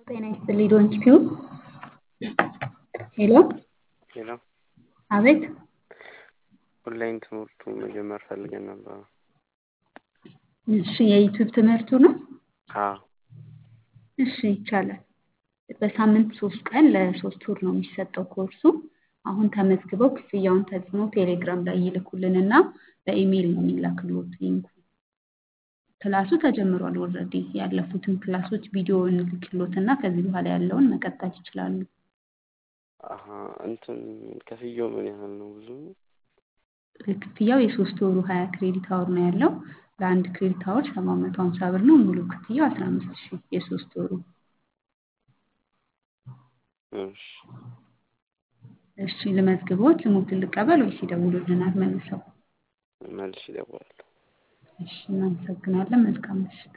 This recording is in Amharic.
ጤና ይስጥልኝ ዶንኪ ቲዩብ ሄሎ ሄሎ አቤት ኦንላይን ትምህርቱ መጀመር ፈልገን ነበር። እሺ የዩቲዩብ ትምህርቱ ነው አዎ እሺ ይቻላል በሳምንት ሶስት ቀን ለሶስት ወር ነው የሚሰጠው ኮርሱ አሁን ተመዝግበው ክፍያውን ተጽዕኖ ቴሌግራም ላይ ይልኩልንና በኢሜይል ነው የሚላክልዎት ሊንኩ ክላሱ ተጀምሯል ኦልሬዲ ያለፉትን ክላሶች ቪዲዮ እንልክልዎትና ከዚህ በኋላ ያለውን መቀጠል ይችላሉ አሀ እንትን ክፍያው ምን ያህል ነው ብዙ ነው? ክፍያው የሶስት ወሩ ሀያ ክሬዲት አወር ነው ያለው ለአንድ ክሬዲት አወር ሰባት መቶ ሀምሳ ብር ነው ሙሉ ክፍያው አስራ አምስት ሺህ የሶስት ወሩ እሺ እሺ ልመዝግቦት ልሞትን ልቀበል ወይስ ይደውሉልናል መልሰው መልሼ እደውላለሁ እሺ እናመሰግናለን መልካም ምሽት